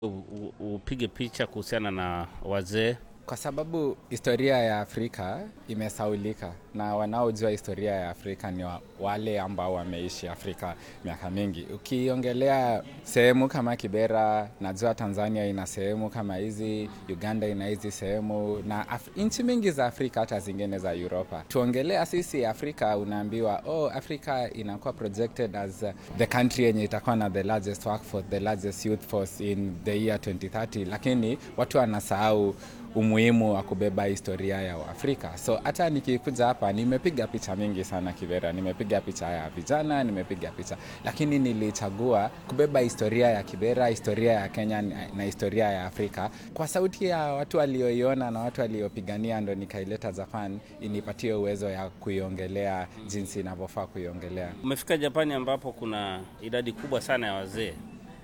upige picha kuhusiana na wazee kwa sababu historia ya Afrika imesaulika na wanaojua historia ya Afrika ni wa, wale ambao wameishi Afrika miaka mingi. Ukiongelea sehemu kama Kibera, najua Tanzania ina sehemu kama hizi, Uganda ina hizi sehemu na nchi mingi za Afrika, hata zingine za Europa. Tuongelea sisi Afrika, unaambiwa oh, Afrika inakuwa projected as the country yenye itakuwa na the largest workforce, the largest youth force in the year 2030, lakini watu wanasahau umuhimu wa kubeba historia ya Afrika. So hata nikikuja hapa nimepiga picha mingi sana Kibera, nimepiga picha ya vijana, nimepiga picha, lakini nilichagua kubeba historia ya Kibera, historia ya Kenya na historia ya Afrika kwa sauti ya watu walioiona na watu waliopigania, ndo nikaileta Japan inipatie uwezo ya kuiongelea jinsi inavyofaa kuiongelea. Umefika Japani ambapo kuna idadi kubwa sana ya wazee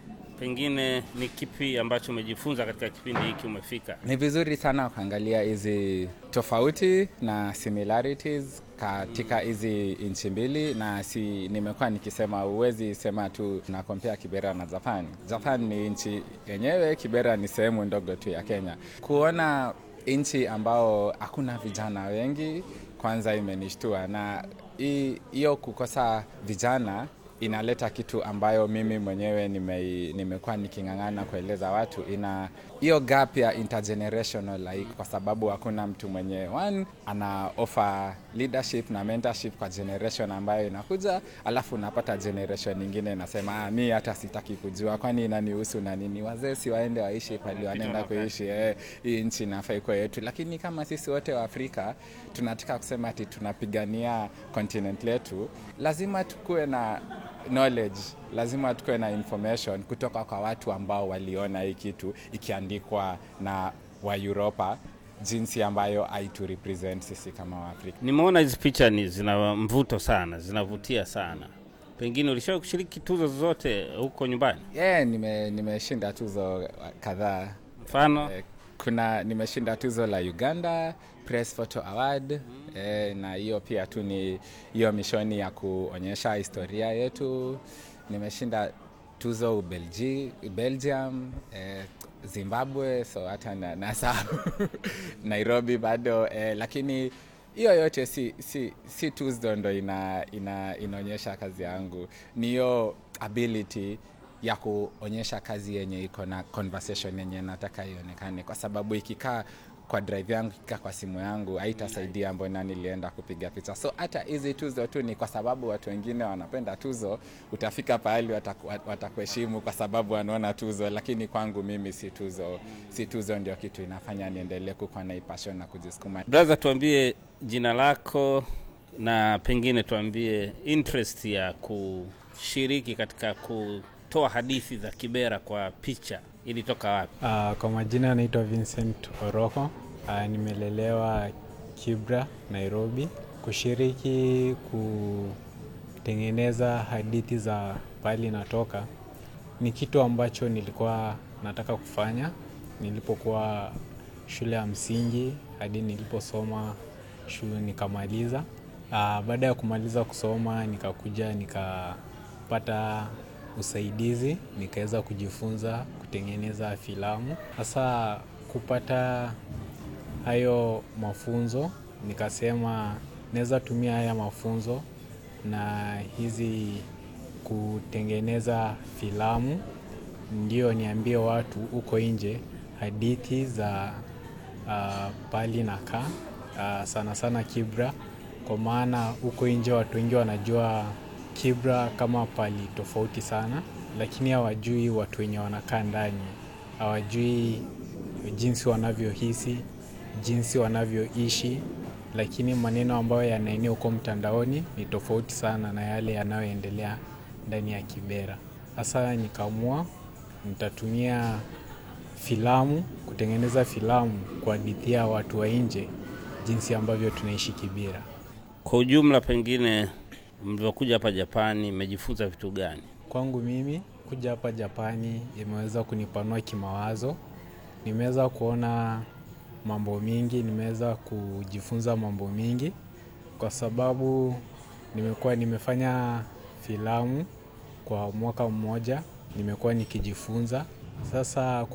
pengine ni kipi ambacho umejifunza katika kipindi hiki umefika? Ni vizuri sana kuangalia hizi tofauti na similarities katika hizi nchi mbili, na si nimekuwa nikisema, huwezi sema tu na compare Kibera na Japan. Japan ni nchi yenyewe, Kibera ni sehemu ndogo tu ya Kenya. Kuona nchi ambao hakuna vijana wengi, kwanza imenishtua, na hiyo kukosa vijana inaleta kitu ambayo mimi mwenyewe nime, nimekuwa niking'ang'ana kueleza watu, ina hiyo gap ya intergenerational like, kwa sababu hakuna mtu mwenye one ana offer leadership na mentorship kwa generation ambayo inakuja, alafu unapata generation nyingine inasema ah, mi hata sitaki kujua, kwani inanihusu na nini? Wazee si waende waishi pali wanaenda kuishi eh, hii nchi inafaa iko yetu. Lakini kama sisi wote wa Afrika tunataka kusema ati tunapigania continent letu, lazima tukuwe na knowledge lazima tukuwe na information kutoka kwa watu ambao waliona hii kitu ikiandikwa na wa Europa jinsi ambayo haitu represent sisi kama Waafrika. Nimeona hizi picha ni zina mvuto sana, zinavutia sana. Pengine ulishawahi kushiriki tuzo zozote huko nyumbani? Yeah, nime nimeshinda tuzo kadhaa. Mfano eh, kuna nimeshinda tuzo la Uganda Press Photo Award mm. Eh, na hiyo pia tu ni hiyo mishoni ya kuonyesha historia yetu. Nimeshinda tuzo Ubelgi, Belgium eh, Zimbabwe, so hata na, nasahau Nairobi bado eh, lakini hiyo yote si, si, si tuzo ndo ina, ina, inaonyesha kazi yangu, ni hiyo ability ya kuonyesha kazi yenye iko na conversation yenye nataka ionekane, kwa sababu ikikaa kwa drive yangu ikikaa kwa simu yangu haitasaidia mbona nilienda kupiga picha. So hata hizi tuzo tu ni kwa sababu watu wengine wanapenda tuzo, utafika pahali watakuheshimu kwa sababu wanaona tuzo, lakini kwangu mimi si tuzo, si tuzo ndio kitu inafanya niendelee kukuwa na passion na kujisukuma. Brother, tuambie jina lako na pengine tuambie interest ya kushiriki katika kutoa hadithi za Kibera kwa picha ilitoka wapi? Uh, kwa majina anaitwa Vincent Oroko. Uh, nimelelewa Kibra, Nairobi. Kushiriki kutengeneza hadithi za pahali natoka ni kitu ambacho nilikuwa nataka kufanya nilipokuwa shule ya msingi hadi niliposoma shule nikamaliza. Uh, baada ya kumaliza kusoma nikakuja nikapata usaidizi nikaweza kujifunza kutengeneza filamu. Sasa kupata hayo mafunzo, nikasema naweza tumia haya mafunzo na hizi kutengeneza filamu, ndio niambie watu huko nje hadithi za uh, pahali nakaa uh, sana sana Kibra, kwa maana huko nje watu wengi wanajua Kibra kama pali tofauti sana, lakini hawajui watu wenye wanakaa ndani, hawajui jinsi wanavyohisi, jinsi wanavyoishi, lakini maneno ambayo yanaenea huko mtandaoni ni tofauti sana na yale yanayoendelea ndani ya Kibera. Sasa nikaamua nitatumia filamu kutengeneza filamu kuhadithia watu wa nje jinsi ambavyo tunaishi Kibera. Kwa ujumla, pengine mlivyokuja hapa Japani mmejifunza vitu gani? Kwangu mimi kuja hapa Japani imeweza kunipanua kimawazo. Nimeweza kuona mambo mingi, nimeweza kujifunza mambo mingi kwa sababu nimekuwa nimefanya filamu kwa mwaka mmoja, nimekuwa nikijifunza sasa